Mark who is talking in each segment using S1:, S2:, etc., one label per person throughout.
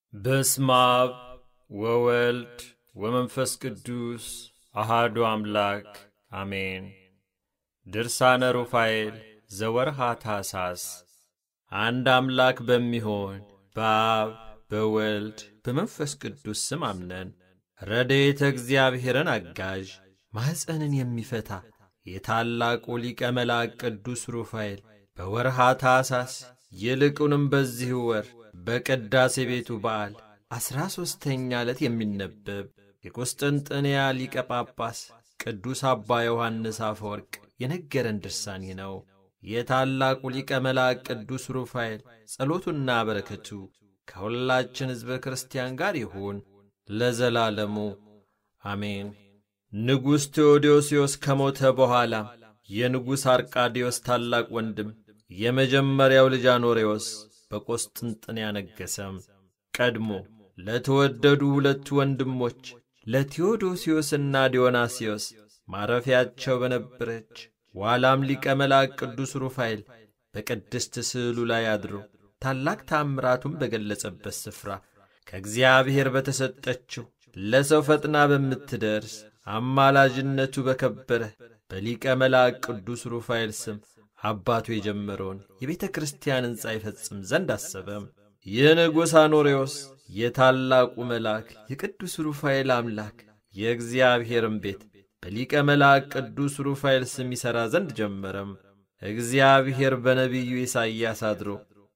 S1: በስመ አብ ወወልድ ወመንፈስ ቅዱስ አሃዱ አምላክ አሜን። ድርሳነ ሩፋኤል ዘወርሃ ታኅሣሥ። አንድ አምላክ በሚሆን በአብ በወልድ በመንፈስ ቅዱስ ስም አምነን ረድኤተ እግዚአብሔርን አጋዥ ማኅፀንን የሚፈታ የታላቁ ሊቀ መላእክት ቅዱስ ሩፋኤል በወርሃ ታኅሣሥ ይልቁንም በዚህ ወር በቅዳሴ ቤቱ በዓል ዐሥራ ሦስተኛ ዕለት የሚነበብ የቁስጥንጥንያ ሊቀ ጳጳስ ቅዱስ አባ ዮሐንስ አፈወርቅ የነገረን ድርሳን ይህ ነው። የታላቁ ሊቀ መላእክት ቅዱስ ሩፋኤል ጸሎቱና በረከቱ ከሁላችን ሕዝበ ክርስቲያን ጋር ይሁን ለዘላለሙ አሜን። ንጉሥ ቴዎዶስዮስ ከሞተ በኋላ የንጉሥ አርቃዲዮስ ታላቅ ወንድም የመጀመሪያው ልጅ አኖሬዎስ በቆስጥንጥንያ ነገሰም። ቀድሞ ለተወደዱ ሁለቱ ወንድሞች ለቴዎዶስዮስና ዲዮናስዮስ ማረፊያቸው በነበረች ዋላም ሊቀ መልአክ ቅዱስ ሩፋኤል በቅድስት ስዕሉ ላይ አድሮ ታላቅ ታምራቱን በገለጸበት ስፍራ ከእግዚአብሔር በተሰጠችው ለሰው ፈጥና በምትደርስ አማላጅነቱ በከበረ በሊቀ መልአክ ቅዱስ ሩፋኤል ስም አባቱ የጀመረውን የቤተ ክርስቲያን ሕንፃ ይፈጽም ዘንድ አሰበም። ይህ ንጉሥ አኖሬዎስ የታላቁ መልአክ የቅዱስ ሩፋኤል አምላክ የእግዚአብሔርን ቤት በሊቀ መልአክ ቅዱስ ሩፋኤል ስም ይሠራ ዘንድ ጀመረም። እግዚአብሔር በነቢዩ ኢሳይያስ አድሮ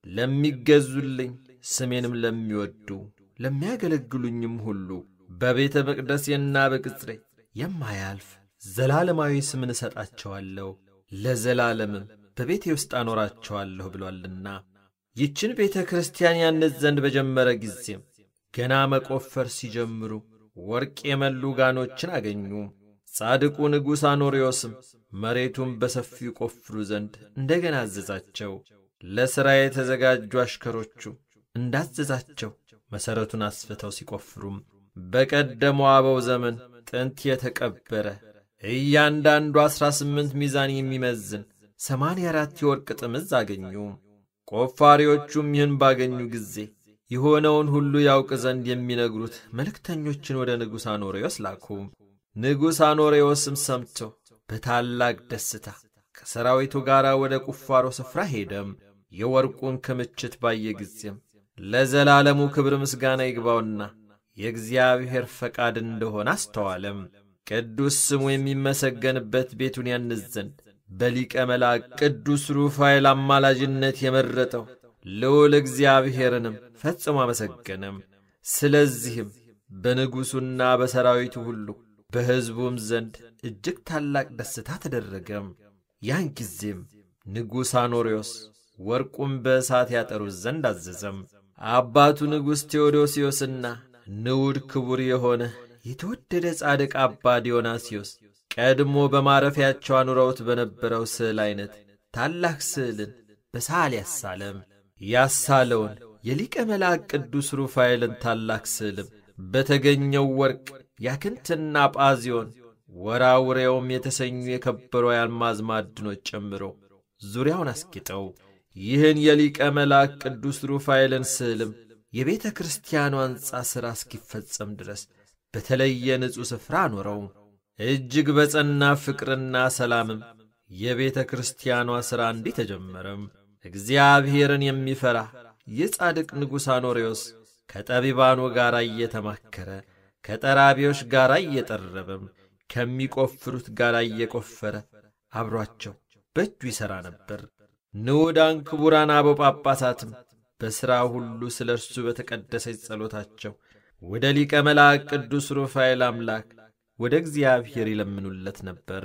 S1: ለሚገዙልኝ ስሜንም ለሚወዱ ለሚያገለግሉኝም ሁሉ በቤተ መቅደሴና በቅጽሬ የማያልፍ ዘላለማዊ ስምን እሰጣቸዋለሁ ለዘላለምም በቤቴ ውስጥ አኖራቸዋለሁ ብሏልና። ይችን ቤተ ክርስቲያን ያንጽ ዘንድ በጀመረ ጊዜም ገና መቆፈር ሲጀምሩ ወርቅ የመሉ ጋኖችን አገኙ። ጻድቁ ንጉሥ አኖሬዎስም መሬቱን በሰፊው ቆፍሩ ዘንድ እንደገና አዘዛቸው። ለሥራ የተዘጋጁ አሽከሮቹ እንዳዘዛቸው መሠረቱን አስፍተው ሲቆፍሩም በቀደመው አበው ዘመን ጥንት የተቀበረ እያንዳንዱ ዐሥራ ስምንት ሚዛን የሚመዝን ሰማንያ አራት የወርቅ ጥምዝ አገኙ። ቆፋሪዎቹም ይህን ባገኙ ጊዜ የሆነውን ሁሉ ያውቅ ዘንድ የሚነግሩት መልእክተኞችን ወደ ንጉሥ አኖሬዎስ ላኩ። ንጉሥ አኖሬዎስም ሰምቶ በታላቅ ደስታ ከሰራዊቱ ጋር ወደ ቁፋሮ ስፍራ ሄደም። የወርቁን ክምችት ባየ ጊዜም ለዘላለሙ ክብር ምስጋና ይግባውና የእግዚአብሔር ፈቃድ እንደሆነ አስተዋለም። ቅዱስ ስሙ የሚመሰገንበት ቤቱን ያንጽ ዘንድ በሊቀ መልአክ ቅዱስ ሩፋኤል አማላጅነት የመረጠው ልዑል እግዚአብሔርንም ፈጽሞ አመሰገነም። ስለዚህም በንጉሡና በሰራዊቱ ሁሉ በሕዝቡም ዘንድ እጅግ ታላቅ ደስታ ተደረገም። ያን ጊዜም ንጉሥ አኖሬዎስ ወርቁን በእሳት ያጠሩት ዘንድ አዘዘም። አባቱ ንጉሥ ቴዎዶስዮስና ንዑድ ክቡር የሆነ የተወደደ ጻድቅ አባ ዲዮናስዮስ ቀድሞ በማረፊያቸው አኑረውት በነበረው ስዕል ዐይነት ታላቅ ስዕልን በሳል ያሳለም። ያሳለውን የሊቀ መልአክ ቅዱስ ሩፋኤልን ታላቅ ስዕልም በተገኘው ወርቅ ያክንትና ጳዚዮን ወራውሬውም የተሰኙ የከበሩ የአልማዝ ማዕድኖች ጨምሮ ዙሪያውን አስጊጠው ይህን የሊቀ መልአክ ቅዱስ ሩፋኤልን ስዕልም የቤተ ክርስቲያኗ ሕንፃ ሥራ እስኪፈጸም ድረስ በተለየ ንጹሕ ስፍራ አኖረው። እጅግ በጸና ፍቅርና ሰላምም የቤተ ክርስቲያኗ ሥራ እንዲህ ተጀመረም። እግዚአብሔርን የሚፈራ የጻድቅ ንጉሥ አኖሬዎስ ከጠቢባኑ ጋር እየተማከረ ከጠራቢዎች ጋር እየጠረበም ከሚቆፍሩት ጋር እየቆፈረ አብሯቸው በእጁ ይሠራ ነበር። ንዑዳን ክቡራን አበው ጳጳሳትም በሥራ ሁሉ ስለ እርሱ በተቀደሰች ጸሎታቸው ወደ ሊቀ መልአክ ቅዱስ ሩፋኤል አምላክ ወደ እግዚአብሔር ይለምኑለት ነበር።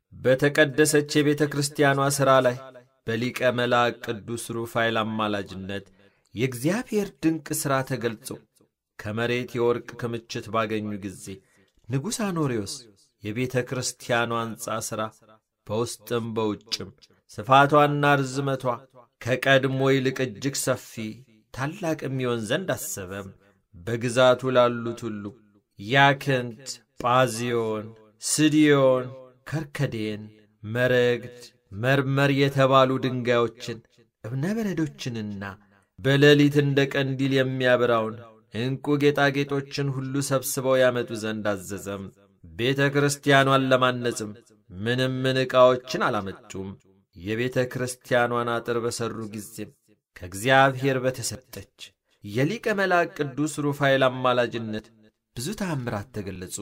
S1: በተቀደሰች የቤተ ክርስቲያኗ ሥራ ላይ በሊቀ መልአክ ቅዱስ ሩፋኤል አማላጅነት የእግዚአብሔር ድንቅ ሥራ ተገልጾ ከመሬት የወርቅ ክምችት ባገኙ ጊዜ ንጉሥ አኖሬዎስ የቤተ ክርስቲያኗ ሕንፃ ሥራ በውስጥም በውጭም ስፋቷና ርዝመቷ ከቀድሞ ይልቅ እጅግ ሰፊ ታላቅ የሚሆን ዘንድ አሰበም። በግዛቱ ላሉት ሁሉ ያክንት፣ ጳዚዮን፣ ስዲዮን፣ ከርከዴን፣ መረግድ፣ መርመር የተባሉ ድንጋዮችን እብነበረዶችንና በሌሊት እንደ ቀንዲል የሚያበራውን ዕንቁ ጌጣጌጦችን ሁሉ ሰብስበው ያመጡ ዘንድ አዘዘም። ቤተ ክርስቲያኗን ለማነጽም ምንም ምን ዕቃዎችን አላመጡም። የቤተ ክርስቲያኗን አጥር በሠሩ ጊዜም ከእግዚአብሔር በተሰጠች የሊቀ መልአክ ቅዱስ ሩፋኤል አማላጅነት ብዙ ተአምራት ተገለጹ።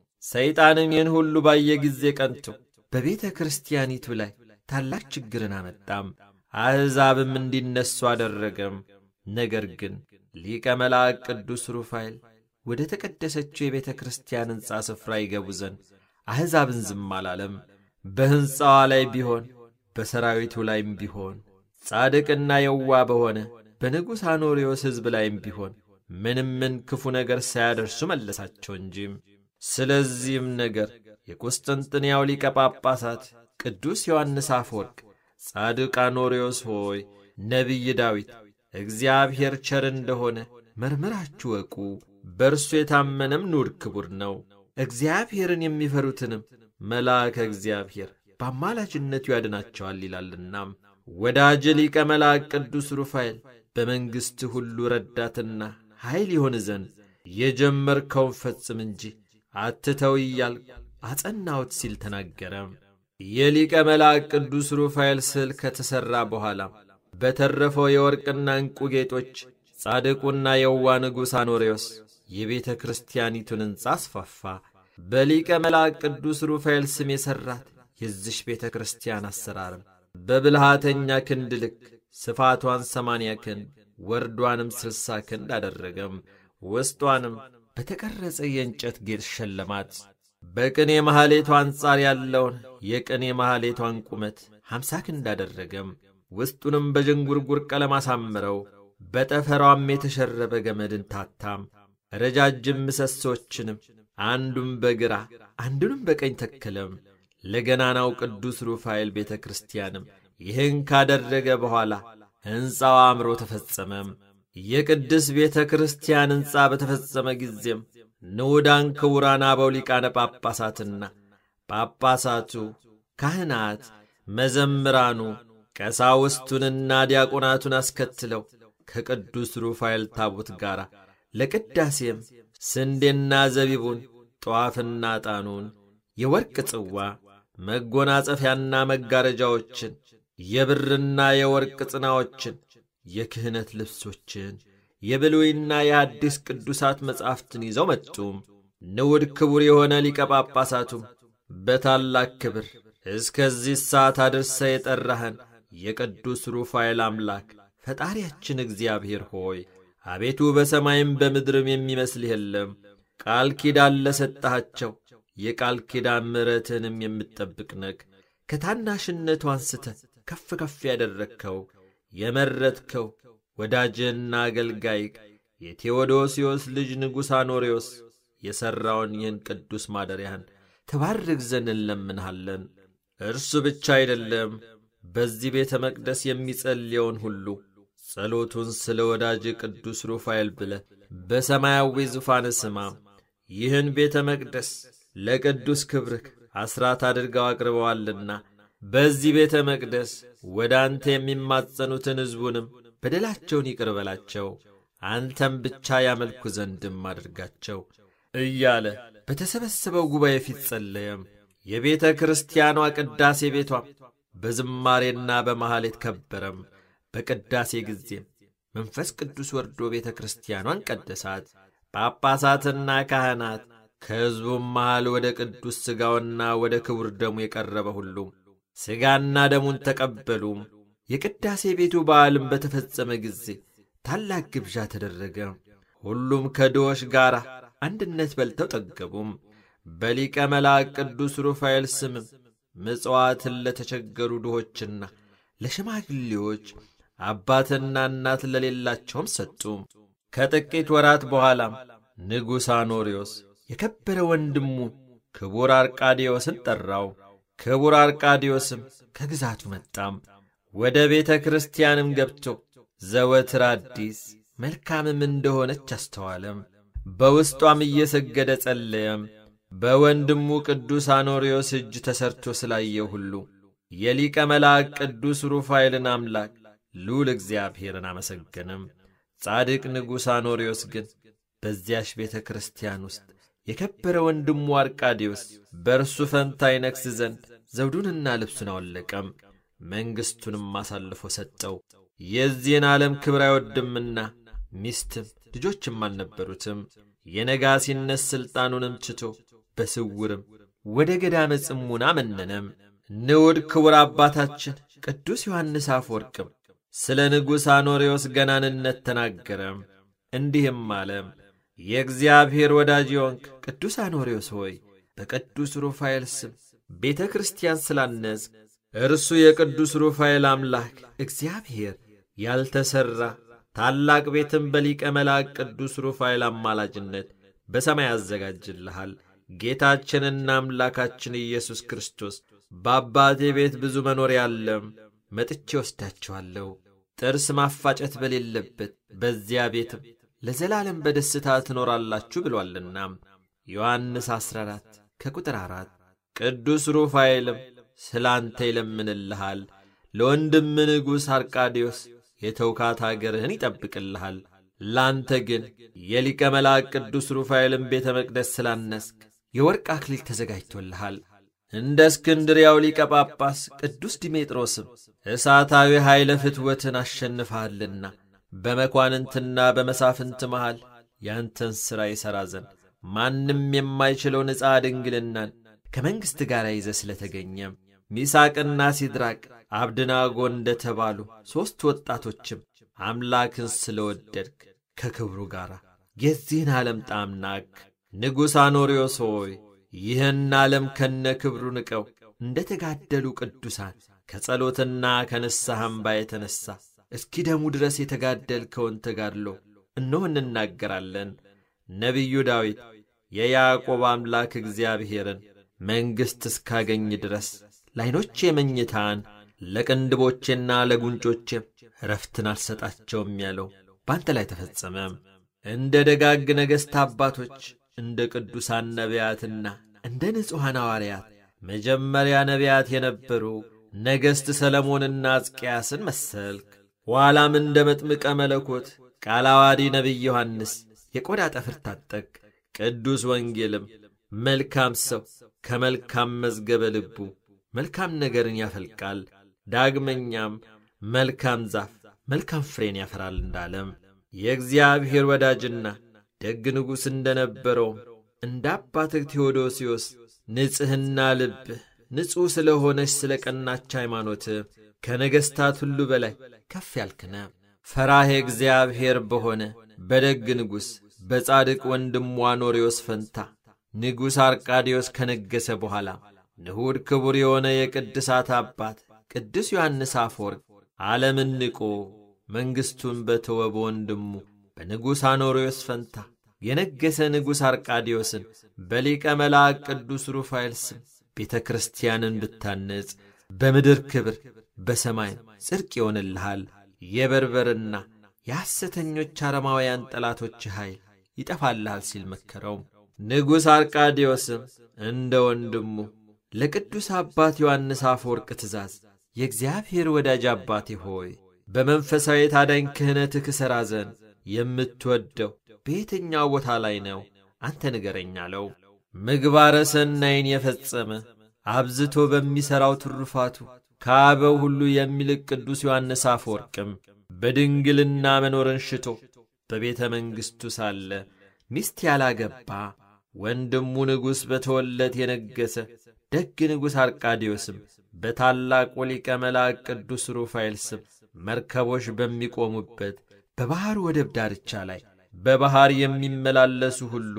S1: ሰይጣንም ይህን ሁሉ ባየ ጊዜ ቀንቶ በቤተ ክርስቲያኒቱ ላይ ታላቅ ችግርን አመጣም። አሕዛብም እንዲነሱ አደረገም። ነገር ግን ሊቀ መልአክ ቅዱስ ሩፋኤል ወደ ተቀደሰችው የቤተ ክርስቲያን ሕንፃ ስፍራ ይገቡ ዘንድ አሕዛብን ዝም አላለም። በሕንፃዋ ላይ ቢሆን በሰራዊቱ ላይም ቢሆን ጻድቅና የዋ በሆነ በንጉሥ አኖሪዎስ ሕዝብ ላይም ቢሆን ምንም ምን ክፉ ነገር ሳያደርሱ መለሳቸው እንጂም። ስለዚህም ነገር የቁስጥንጥንያው ሊቀ ጳጳሳት ቅዱስ ዮሐንስ አፈወርቅ ጻድቅ አኖሪዎስ ሆይ ነቢይ ዳዊት እግዚአብሔር ቸር እንደሆነ መርምራችሁ ወቁ፣ በእርሱ የታመነም ንዑድ ክቡር ነው፣ እግዚአብሔርን የሚፈሩትንም መልአከ እግዚአብሔር በአማላጅነቱ ያድናቸዋል ይላልና። ወዳጅ ሊቀ መልአክ ቅዱስ ሩፋኤል በመንግሥት ሁሉ ረዳትና ኃይል ይሆን ዘንድ የጀመርከውን ፈጽም እንጂ አትተው እያልኩ አጸናሁት ሲል ተናገረ። የሊቀ መልአክ ቅዱስ ሩፋኤል ስዕል ከተሠራ በኋላ በተረፈው የወርቅና ዕንቁ ጌጦች ጻድቁና የዋ ንጉሥ አኖሬዎስ የቤተ ክርስቲያኒቱን ሕንፃ አስፋፋ። በሊቀ መልአክ ቅዱስ ሩፋኤል ስም የሠራት የዚሽ ቤተ ክርስቲያን አሰራርም በብልሃተኛ ክንድ ልክ ስፋቷን ሰማንያ ክንድ ወርዷንም ስልሳ ክንድ አደረገም። ውስጧንም በተቀረጸ የእንጨት ጌጥ ሸለማት። በቅኔ ማኅሌቷ አንጻር ያለውን የቅኔ ማኅሌቷን ቁመት ሐምሳ ክንድ አደረገም። ውስጡንም በዥንጉርጉር ቀለም አሳምረው በጠፈሯም የተሸረበ ገመድን ታታም። ረጃጅም ምሰሶችንም አንዱም በግራ አንዱንም በቀኝ ተከለም። ለገናናው ቅዱስ ሩፋኤል ቤተ ክርስቲያንም ይህን ካደረገ በኋላ ሕንፃው አምሮ ተፈጸመም። የቅድስ ቤተ ክርስቲያን ሕንፃ በተፈጸመ ጊዜም ንዑዳን ክቡራን አበው ሊቃነ ጳጳሳትና ጳጳሳቱ፣ ካህናት፣ መዘምራኑ፣ ቀሳውስቱንና ዲያቆናቱን አስከትለው ከቅዱስ ሩፋኤል ታቦት ጋር ለቅዳሴም ስንዴና ዘቢቡን፣ ጠዋፍና ዕጣኑን፣ የወርቅ ጽዋ፣ መጎናጸፊያና መጋረጃዎችን፣ የብርና የወርቅ ጽናዎችን፣ የክህነት ልብሶችን፣ የብሉይና የአዲስ ቅዱሳት መጻሕፍትን ይዘው መጡ። ንዑድ ክቡር የሆነ ሊቀ ጳጳሳቱም በታላቅ ክብር እስከዚህ ሰዓት አድርሰ የጠራህን የቅዱስ ሩፋኤል አምላክ ፈጣሪያችን እግዚአብሔር ሆይ አቤቱ በሰማይም በምድርም የሚመስልህ የለም። ቃል ኪዳን ለሰጠሃቸው የቃል ኪዳን ምሕረትንም የምትጠብቅ ነግ ከታናሽነቱ አንስተ ከፍ ከፍ ያደረግከው የመረጥከው ወዳጅህና አገልጋይ የቴዎዶስዮስ ልጅ ንጉሥ አኖሬዎስ የሠራውን ይህን ቅዱስ ማደሪያህን ተባርክ ዘንድ እንለምንሃለን። እርሱ ብቻ አይደለም፣ በዚህ ቤተ መቅደስ የሚጸልየውን ሁሉ ጸሎቱን ስለ ወዳጅ ቅዱስ ሩፋኤል ብለ በሰማያዊ ዙፋን ስማ። ይህን ቤተ መቅደስ ለቅዱስ ክብርክ አስራት አድርገው አቅርበዋልና በዚህ ቤተ መቅደስ ወደ አንተ የሚማጸኑትን ሕዝቡንም በደላቸውን ይቅር በላቸው፣ አንተም ብቻ ያመልኩ ዘንድም አድርጋቸው እያለ በተሰበሰበው ጉባኤ ፊት ጸለየም። የቤተ ክርስቲያኗ ቅዳሴ ቤቷም በዝማሬና በመሐሌት ከበረም። በቅዳሴ ጊዜም መንፈስ ቅዱስ ወርዶ ቤተ ክርስቲያኗን ቀደሳት። ጳጳሳትና ካህናት ከሕዝቡም መሃል ወደ ቅዱስ ሥጋውና ወደ ክቡር ደሙ የቀረበ ሁሉ ሥጋና ደሙን ተቀበሉ። የቅዳሴ ቤቱ በዓልም በተፈጸመ ጊዜ ታላቅ ግብዣ ተደረገ። ሁሉም ከድሆች ጋር አንድነት በልተው ጠገቡም። በሊቀ መልአክ ቅዱስ ሩፋኤል ስምም ምጽዋትን ለተቸገሩ ድሆችና ለሽማግሌዎች አባትና እናት ለሌላቸውም ሰጡ። ከጥቂት ወራት በኋላም ንጉሥ አኖሪዎስ የከበረ ወንድሙ ክቡር አርቃዲዮስን ጠራው። ክቡር አርቃዲዮስም ከግዛቱ መጣም። ወደ ቤተ ክርስቲያንም ገብቶ ዘወትር አዲስ መልካምም እንደሆነች አስተዋለም። በውስጧም እየሰገደ ጸለየም። በወንድሙ ቅዱስ አኖሪዎስ እጅ ተሰርቶ ስላየው ሁሉ የሊቀ መልአክ ቅዱስ ሩፋኤልን አምላክ ልዑል እግዚአብሔርን አመሰገንም። ጻድቅ ንጉሥ አኖሪዎስ ግን በዚያሽ ቤተ ክርስቲያን ውስጥ የከበረ ወንድሙ አርቃዲዮስ በእርሱ ፈንታ ይነግሥ ዘንድ ዘውዱንና ልብሱን አወለቀም፣ መንግሥቱንም አሳልፎ ሰጠው። የዚህን ዓለም ክብር አይወድምና ሚስትም ልጆችም አልነበሩትም። የነጋሲነት ሥልጣኑንም ትቶ በስውርም ወደ ገዳመ ጽሙና መነነም። ንዑድ ክቡር አባታችን ቅዱስ ዮሐንስ አፈወርቅም ስለ ንጉሥ አኖሬዎስ ገናንነት ተናገረም። እንዲህም አለም። የእግዚአብሔር ወዳጅ የሆንክ ቅዱስ አኖሬዎስ ሆይ በቅዱስ ሩፋኤል ስም ቤተ ክርስቲያን ስላነጽ እርሱ የቅዱስ ሩፋኤል አምላክ እግዚአብሔር ያልተሠራ ታላቅ ቤትም በሊቀ መላእክት ቅዱስ ሩፋኤል አማላጅነት በሰማይ ያዘጋጅልሃል። ጌታችንና አምላካችን ኢየሱስ ክርስቶስ በአባቴ ቤት ብዙ መኖሪያ አለም፣ መጥቼ ወስዳችኋለሁ። ጥርስ ማፋጨት በሌለበት በዚያ ቤትም ለዘላለም በደስታ ትኖራላችሁ ብሏልና። ዮሐንስ 14 ከቁጥር 4 ቅዱስ ሩፋኤልም ስለ አንተ ይለምንልሃል። ለወንድም ንጉሥ አርቃዲዮስ የተውካት አገርህን ይጠብቅልሃል። ላንተ ግን የሊቀ መልአክ ቅዱስ ሩፋኤልን ቤተ መቅደስ ስላነስክ የወርቅ አክሊል ተዘጋጅቶልሃል። እንደ እስክንድሪያው ሊቀ ጳጳስ ቅዱስ ዲሜጥሮስም እሳታዊ ኃይለ ፍትወትን አሸንፈሃልና በመኳንንትና በመሳፍንት መሃል ያንተን ሥራ ይሠራ ዘንድ ማንም የማይችለው ንጻ ድንግልናን ከመንግሥት ጋር ይዘ ስለ ተገኘም ሚሳቅና ሲድራቅ አብድናጎ እንደ ተባሉ ሦስት ወጣቶችም አምላክን ስለ ወደድክ ከክብሩ ጋር የዚህን ዓለም ጣዕም ናቅ። ንጉሥ አኖሪዮስ ሆይ ይህን ዓለም ከነ ክብሩ ንቀው እንደ ተጋደሉ ቅዱሳን ከጸሎትና ከንስሐ እምባ የተነሣ እስኪ ደሙ ድረስ የተጋደልከውን ተጋድሎ እነሆ እንናገራለን። ነቢዩ ዳዊት የያዕቆብ አምላክ እግዚአብሔርን መንግሥት እስካገኝ ድረስ ለዐይኖቼ መኝታን ለቅንድቦቼና ለጉንጮቼም ረፍትን አልሰጣቸውም ያለው በአንተ ላይ ተፈጸመ። እንደ ደጋግ ነገሥት አባቶች እንደ ቅዱሳን ነቢያትና እንደ ንጹሐን ሐዋርያት መጀመሪያ ነቢያት የነበሩ ነገሥት ሰለሞንና ሕዝቅያስን መሰልክ። ኋላም እንደ መጥምቀ መለኮት ቃለ ዓዋዲ ነቢይ ዮሐንስ የቆዳ ጠፍር ታጠቅ። ቅዱስ ወንጌልም መልካም ሰው ከመልካም መዝገበ ልቡ መልካም ነገርን ያፈልቃል፣ ዳግመኛም መልካም ዛፍ መልካም ፍሬን ያፈራል እንዳለም የእግዚአብሔር ወዳጅና ደግ ንጉሥ እንደ ነበረውም እንደ አባትህ ቴዎዶሲዮስ ንጽሕና ልብህ ንጹሕ ስለ ሆነች ስለ ቀናች ሃይማኖትህ ከነገሥታት ሁሉ በላይ ከፍ ያልክነ ፈራሄ እግዚአብሔር በሆነ በደግ ንጉሥ በጻድቅ ወንድሙ አኖሪዎስ ፈንታ ንጉሥ አርቃዲዮስ ከነገሰ በኋላ ንሑድ ክቡር የሆነ የቅድሳት አባት ቅዱስ ዮሐንስ አፈወርቅ ዓለምን ንቆ መንግሥቱን በተወ በወንድሙ በንጉሥ አኖሪዎስ ፈንታ የነገሰ ንጉሥ አርቃዲዮስን በሊቀ መልአክ ቅዱስ ሩፋኤል ስም ቤተ ክርስቲያንን ብታነጽ በምድር ክብር በሰማይም ጽድቅ ይሆንልሃል። የበርበርና የሐሰተኞች አረማውያን ጠላቶች ኃይል ይጠፋልሃል ሲል መከረው። ንጉሥ አርቃዲዮስም እንደ ወንድሙ ለቅዱስ አባት ዮሐንስ አፈወርቅ ትእዛዝ የእግዚአብሔር ወዳጅ አባቴ ሆይ በመንፈሳዊ ታዳኝ ክህነትህ እሠራ ዘንድ የምትወደው በየትኛው ቦታ ላይ ነው? አንተ ንገረኝ አለው። ምግባረ ሰናይን የፈጸመ አብዝቶ በሚሠራው ትሩፋቱ ከአበው ሁሉ የሚልቅ ቅዱስ ዮሐንስ አፈወርቅም በድንግልና መኖርን ሽቶ በቤተ መንግሥቱ ሳለ ሚስት ያላገባ ወንድሙ ንጉሥ በተወለት የነገሰ ደግ ንጉሥ አርቃዲዮስም በታላቁ ሊቀ መልአክ ቅዱስ ሩፋኤል ስም መርከቦች በሚቆሙበት በባሕር ወደብ ዳርቻ ላይ በባሕር የሚመላለሱ ሁሉ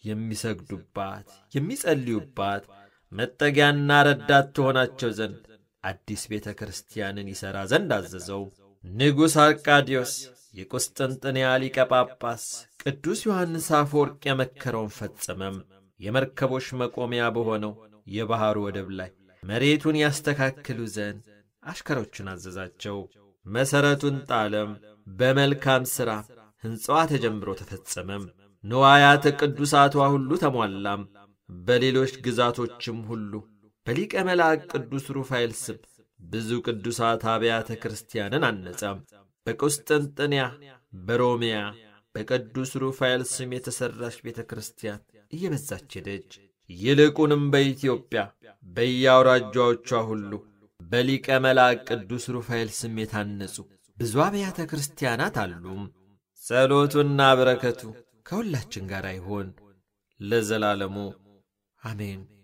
S1: የሚሰግዱባት የሚጸልዩባት መጠጊያና ረዳት ትሆናቸው ዘንድ አዲስ ቤተ ክርስቲያንን ይሠራ ዘንድ አዘዘው። ንጉሥ አርቃዲዮስ የቁስጥንጥንያ ሊቀ ጳጳስ ቅዱስ ዮሐንስ አፈወርቅ የመከረውን ፈጸመም። የመርከቦች መቆሚያ በሆነው የባሕሩ ወደብ ላይ መሬቱን ያስተካክሉ ዘንድ አሽከሮቹን አዘዛቸው። መሠረቱን ጣለም። በመልካም ሥራ ሕንፃዋ ተጀምሮ ተፈጸመም። ንዋያተ ቅዱሳቷ ሁሉ ተሟላም። በሌሎች ግዛቶችም ሁሉ በሊቀ መልአክ ቅዱስ ሩፋኤል ስም ብዙ ቅዱሳት አብያተ ክርስቲያንን አነጸም። በቁስጥንጥንያ፣ በሮሚያ፣ በቅዱስ ሩፋኤል ስም የተሠራች ቤተ ክርስቲያን እየበዛች ሄደች። ይልቁንም በኢትዮጵያ በየአውራጃዎቿ ሁሉ በሊቀ መልአክ ቅዱስ ሩፋኤል ስም የታነጹ ብዙ አብያተ ክርስቲያናት አሉ። ጸሎቱና በረከቱ ከሁላችን ጋር ይሆን ለዘላለሙ አሜን።